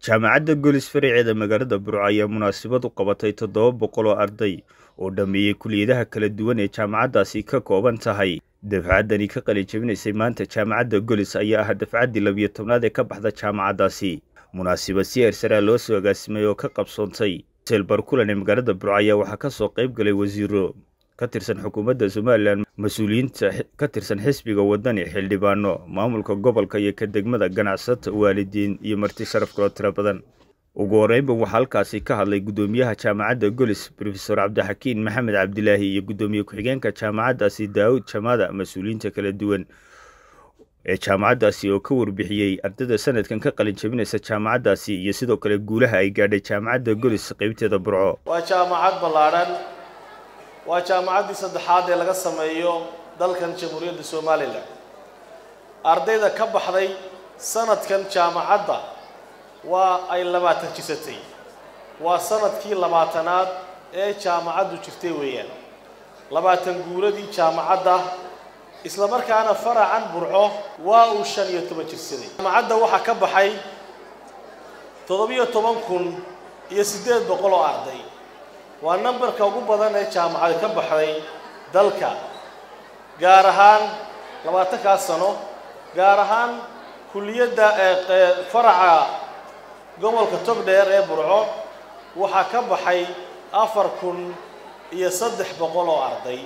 jaamacadda golis faraceeda magaalada burco ayaa munaasabad u qabatay toddoba boqol oo arday oo dhammeeyey kuliyadaha kala duwan ee jaamacaddaasi ka kooban tahay dafcaddani ka qalin jabinaysay maanta jaamacadda golis ayaa ah dafcaddii labiyo tobnaad ee ka baxda jaamacaddaasi munaasabad si eersaraa loo soo agaasimay oo ka qabsoontay selbar kulan ee magaalada burco ayaa waxaa ka soo qayb galay wasiiro ka tirsan xukuumadda somalilan mas-uuliyiinta ka tirsan xisbiga wadani xildhibaano maamulka gobolka iyo ka degmada ganacsata waalidiin iyo marti sharaf kaloo tiro badan ugu horeynba waxaa halkaasi ka hadlay guddoomiyaha jaamacadda golis rofesor cabdixakiin maxamed cabdilaahi iyo guddoomiye ku-xigeenka jaamacaddaasi daawud jamaada mas-uuliyiinta kala duwan ee jaamacaddaasi oo ka warbixiyey ardayda sanadkan ka qalin jabinaysa jaamacaddaasi iyo sidoo kale guulaha ay gaadhay jaamacadda golis qeybteeda burco waa jaamacad ballaadhan waa jaamacaddii saddexaad ee laga sameeyo dalkan jamhuuriyadda somalilan ardayda ka baxday sanadkan jaamacadda waa ay labaatan jisatay waa sanadkii labaatanaad ee jaamacaddu jirtay weeyaan labaatan guuladii jaamacadda isla markaana faracan burco waa uu shan iyo toban jirsaday jaamacadda waxaa ka baxay toddobiyo toban kun iyo siddeed boqol oo arday waa nambarka ugu badan ee jaamacada ka baxday dalka gaar ahaan labaatankaas sano gaar ahaan kulliyadda ee faraca gobolka togdheer ee burco waxaa ka baxay afar kun iyo saddex boqol oo arday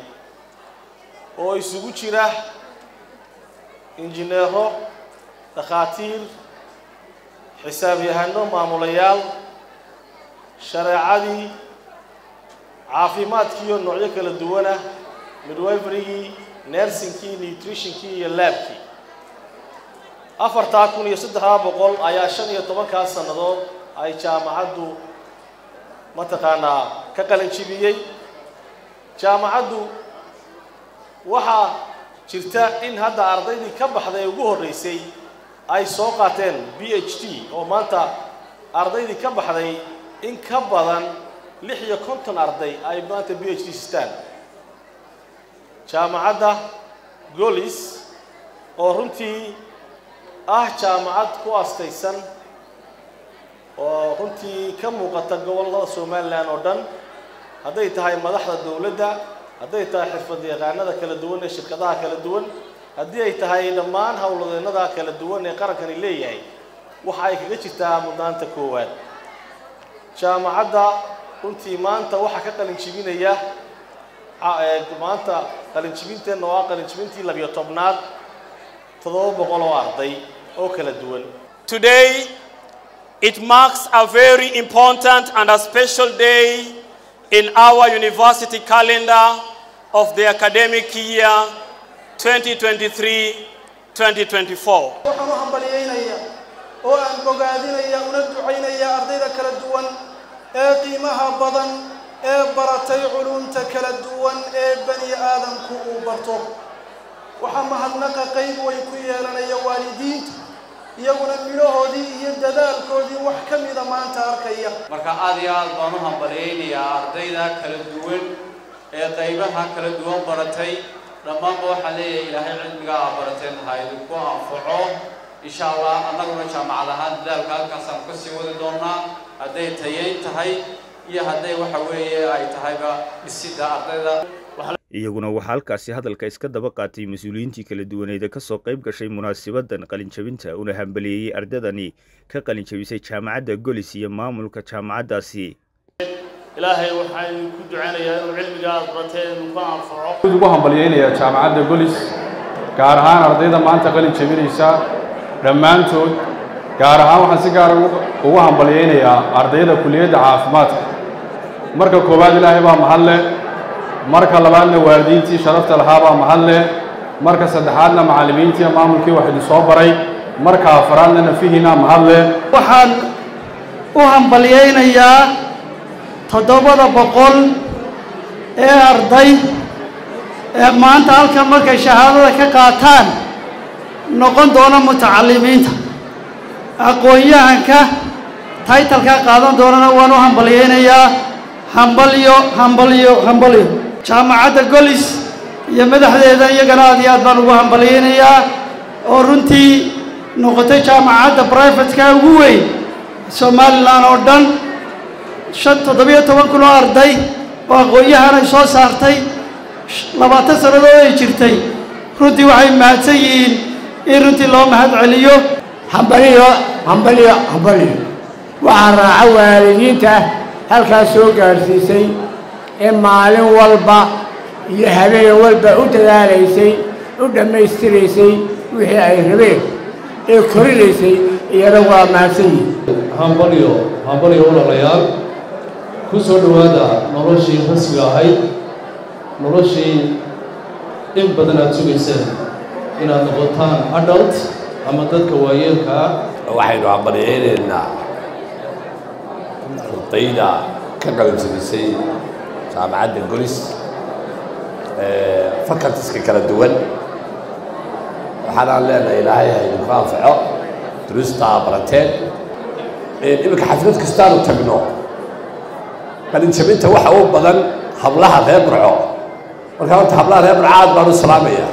oo isugu jira injineero dhakhaatiir xisaabyahano maamulayaal shareecadii caafimaadkiiyo noocyo kala duwanah midwiferygii nersinkii nutritionkii iyo laabkii afartaa kun iyo saddexdaa boqol ayaa shan iyo tobankaa sannadood ay jaamacaddu mataqaanaa ka qalin jibiyey jaamacaddu waxaa jirta in hadda ardaydii ka baxday ugu horreysay ay soo qaateen b h d oo maanta ardaydii ka baxday in ka badan lix iyo konton arday ay maanta b h d sistaan jaamacadda golis oo runtii ah jaamacad ku astaysan oo runtii ka muuqata gobollada somalilan oo dhan hadday tahay madaxda dowladda hadday tahay xirfad yaqaanada kala duwan ee shirkadaha kala duwan haddii ay tahay dhammaan howladeennada kala duwan ee qarankani leeyahay waxa ay kaga jirtaa mudnaanta koowaad jaamacadda runtii maanta waxaa ka qalin jibinaya maanta qalin jibinteenna waa qalin jibintii labiyo tobnaad toddoba boqol oo arday oo kala duwan Today, it marks a very important and a special day in our university calendar of the academic year 2023-2024. waxaan u hambaliyeynayaa oo aan bogaadinaya una ducaynaya ardayda kala duwan ee qiimaha badan ee baratay culumta kala duwan ee bani aadamku uu barto waxaa mahadnaqa qayb way ku yeelanaya waalidiinta iyaguna midhahoodii iyo dadaalkoodii wax ka mida maanta arkaya marka aad iyo aad baan u hambaliyeynayaa ardayda kala duwan ee qaybaha kala duwan baratay dhammaanba waxaan leeyahay ilaahay cilmiga aa barateen ha idinku anfaco insha allah annaguna jaamacad ahaan dadaalka halkaasaan ka sii wadi doonaa hadday tayayn tahay iyo hadday waxa weeye ay tahayba dhisidda ardayda iyaguna waxaa halkaasi hadalka iska daba qaatay mas-uuliyiintii kala duwaneeda ka soo qayb gashay munaasabadan qalinjabinta una hambaliyeeyey ardaydani ka qalin jabisay jaamacadda golis iyo maamulka jaamacaddaasi ilaahay waxaan ku ducaynayaa inuu cilmiga aad barateen ku anfaco ugu hambalyeynayaa jaamacadda golis gaar ahaan ardayda maanta qalin jabinaysa dhammaantood gaar ahaan waxaan si gaara ugu hambalyeynayaa ardayda kuliyadda caafimaadka marka koowaad ilaahay baa mahad leh marka labaadna waalidiintii sharafta lahaa baa mahad leh marka saddexaadna macallimiintii maamulkii wax idin soo baray marka afaraadna nafihiina mahad leh waxaan u hambalyeynayaa toddobada boqol ee arday ee maanta halkan markay shahaadada ka qaataan noqon doona mutacalimiinta aqoon-yahanka taytalkaa qaadan doonana waan u hambalyeynayaa hambalyo hambalyo hambalyo jaamacadda golis iyo madaxdeeda iyagana aad iyo aad baan ugu hambalyeynayaa oo runtii noqotay jaamacadda brivatka ugu weyn somalilan oo dhan shan toddobiyo toban kun oo arday oo aqoon-yahan ay soo saartay labaatan sannadood ay jirtay runtii waxay mahadsan yihiin in runtii loo mahad celiyo hambaliyo hambaliyo hambaliyo waxaa raaca waalidiinta halkaas soo gaadhsiisay ee maalin walba iyo habeen walba u dadaalaysay u dhammaystiraysay wixii ay rabeen ee korinaysay iyada waa mahadsan yihiin hambalyo hambalyo walaalayaal ku soo dhowaada noloshii rasmiga ahayd noloshii in badan aada sugayseen inaad noqotaan adult ama dadka waayeelka ah waxaynu hambalyaynaynaa ardayda ka qalanjabisay jaamacadda golis facultiska kala duwan waxaanaan leenahay ilaahay haydinku anfaco duruustaa barateen iminka xaflad kastaanu tagno qalinjabinta waxa u badan hablaha reer burco marka horta hablaha reer burco aad baan u salaamaya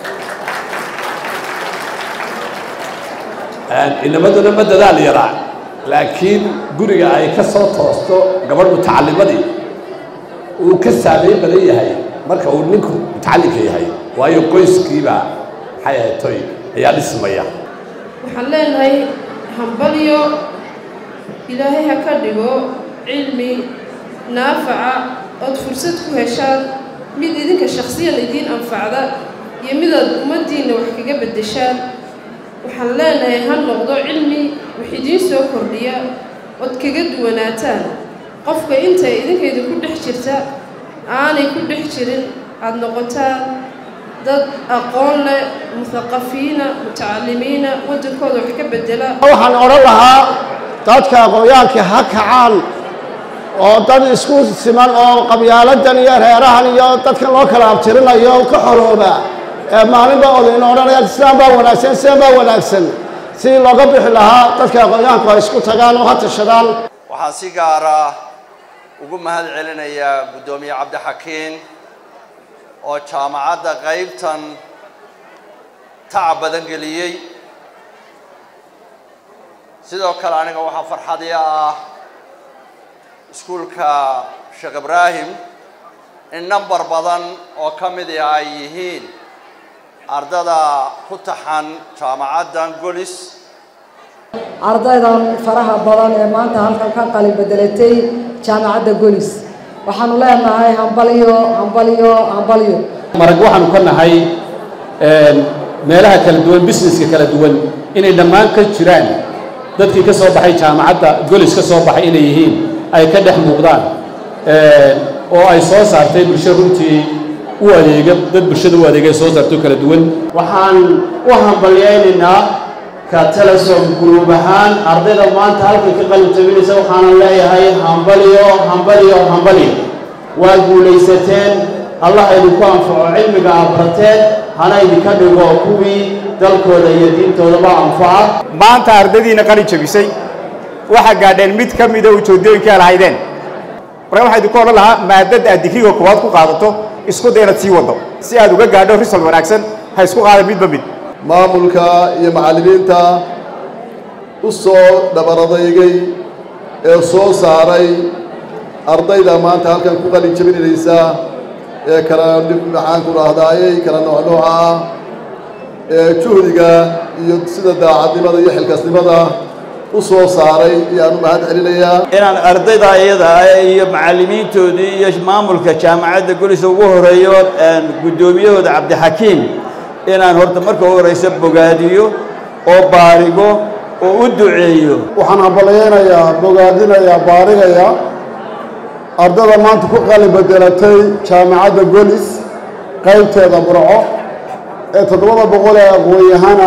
inamaduna ma dadaal yaraa laakiin guriga ay ka soo toosto gabadh mutacallimadii uu ka saameyn badan yahay marka uu ninku mutacallinka yahay waayo qoyskiiba maxay ahayd toy ayaa dhismaya waxaan leenahay hambalyo ilaahay ha ka dhigo cilmi naafaca ood fursad ku heshaan mid idinka shakhsiyan idiin anfacda iyo midaad ummaddiinna wax kaga beddeshaan waxaan leenahay ha noqdo cilmi wax idiin soo kordhiya ood kaga duwanaataan qofka intay idinka idinku dhex jirta aanay ku dhex jirin aada noqotaan dad aqoon leh muthaqafiina mutacalimiina waddankooda wax ka beddela waxaan odhan lahaa dadka aqoon-yahankii ha kacaan oo dad isku siman oo qabyaaladan iyo reerahan iyo dadkan loo kala abtirinayo ka xorooba ee maalinba odayna odhanaya islaan baa wanaagsan islaan baa wanaagsan sidii looga bixi lahaa dadka aqoon-yahanku ay isku tagaan oo ha tashadaan waxaan si gaara ugu mahad celinayaa guddoomiye cabdixakiin oo jaamacadda qaybtan tacab badan geliyey sidoo kale aniga waxaa farxadii ah iskuulka sheekh ibraahim in number badan oo ka midi ay yihiin ardada ku taxan jaamacaddan golis ardaydan faraha badan ee maanta halkan ka qalin bedelatay jaamacadda golis waxaanu leenahay hambalyo hambalyo hambalyo marag waxaanu ka nahay meelaha kala duwan businesska kala duwan inay dhammaan ka jiraan dadkii ka soo baxay jaamacadda golis ka soo baxay inay yihiin ay ka dhex muuqdaan oo ay soo saartay bulsho runtii u adeega dad bulshada u adeegay soo saarto kala duwan waxaan u hambalyaynaynaa ka telesom guruub ahaan ardayda maanta halkan ka qalin jabinaysa waxaanan leeyahay hambalyo hambalyo hambalyo waa guulaysateen allah idinku anfaco cilmiga aad barateen hana idinka dhigo kuwii dalkooda iyo diintoodaba anfaca maanta ardaydiina qalin jabisay waxaa gaadheen mid ka mida ujeedooyinkii aad lahaydeen marka waxaa idinku odhan lahaa maadada aad digriga koowaad ku qaadato isku day inaad sii waddo si aad uga gaadho risal wanaagsan ha isku qaadan midba mid maamulka iyo macallimiinta u soo dhabaradaygay ee soo saaray ardayda maanta halkan ku qalin jabinaysa ee kala maxaan ku dhahdaayey kala nooc nooca ah ee juhdiga iyo sida daacadnimada iyo xilkasnimada u soo saaray ayaan u mahad celinayaa inaan ardayda iyada iyo macallimiintoodii iyo maamulka jaamacadda golis ugu horeeyo guddoomiyahooda cabdixakiim inaan horta marka u horeysa bogaadiyo oo baarigo oo u duceeyo waxaan hambalyaynayaa bogaadinayaa baarigaya ardada maanta ku qalin bedelatay jaamacadda golis qaybteeda burco ee toddobada boqol ee aqoon-yahana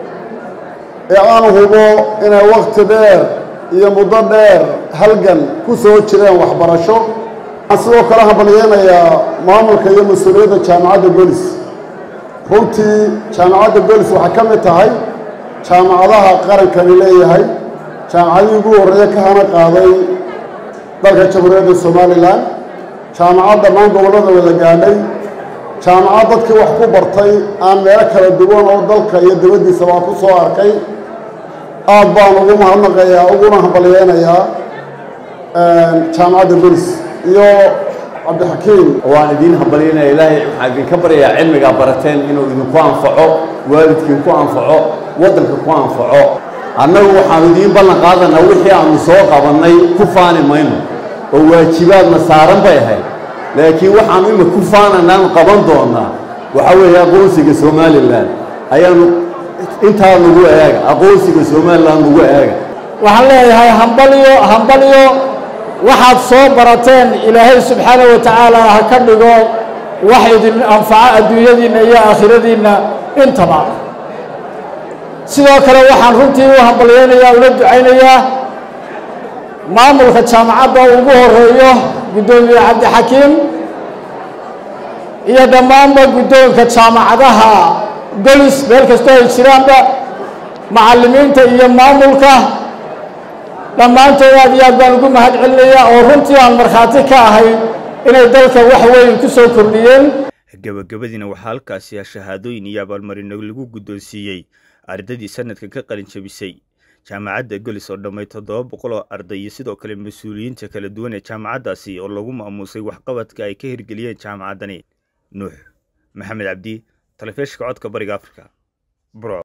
ee aan hubo inay wakhti dheer iyo muddo dheer halgan ku soo jireen waxbarasho waxaan sidoo kale hambalyaynayaa maamulka iyo mas-uuliyadda jaamacadda golis runtii jaamacadda golis waxay ka mid tahay jaamacadaha qarankani leeyahay jaamacadihii ugu horreeya ka hana qaaday dalka jamhuuriyadda somalilan jaamacad dhammaan gobollada wada gaadhay jaamacad dadkii wax ku bartay aan meelo kala duwan oo dalka iyo dibaddiisabaa ku soo arkay aad baan ugu mahadnaqayaa uguna hambalyeynayaa jaamacadda golis iyo cabdixakiim waan idiin hambalyaynaya ilaahay waxaan idinka baryayaa cilmigaa barateen inuu idinku anfaco waalidkiin ku anfaco waddanka ku anfaco annagu waxaanu idiin ballan qaadanaa wixii aanu soo qabannay ku faani mayno oo waajibaadna saaran bay ahayd laakiin waxaanu ima ku faananaanu qaban doonnaa waxaa weeye aqoonsiga somalilan ayaanu intaa nagu eega aqoonsiga somalilan nagu eega waxaan leeyahay hambalyo hambalyo waxaad soo barateen ilaahay subxaana wa tacaala ha ka dhigo wax idin anfaco adduunyadiinna iyo aakhiradiinna intaba sidoo kale waxaan runtii u hambalyeynayaa una ducaynayaa maamulka jaamacadda ugu horeeyo guddoomiye cabdixakiim iyo dhammaanba guddoonka jaamacadaha golis meel kastoo ay jiraanba macallimiinta iyo maamulka dhammaantood aad iyo aad baan ugu mahad celinayaa oo runtii aan markhaati ka ahay inay dalka wax weyn ku soo kordhiyeen gabagabadiina waxaa halkaasi shahaadooyin iyo abaalmarino lagu guddoonsiiyey ardaydii sanadka ka qalin jabisay jaamacadda golis oo dhammay toddoba boqol oo arday iyo sidoo kale mas-uuliyiinta kala duwan ee jaamacaddaasi oo lagu maamuusay waxqabadka ay ka hirgeliyeen jaamacaddani nuux maxamed cabdi talefishka codka bariga afrika bro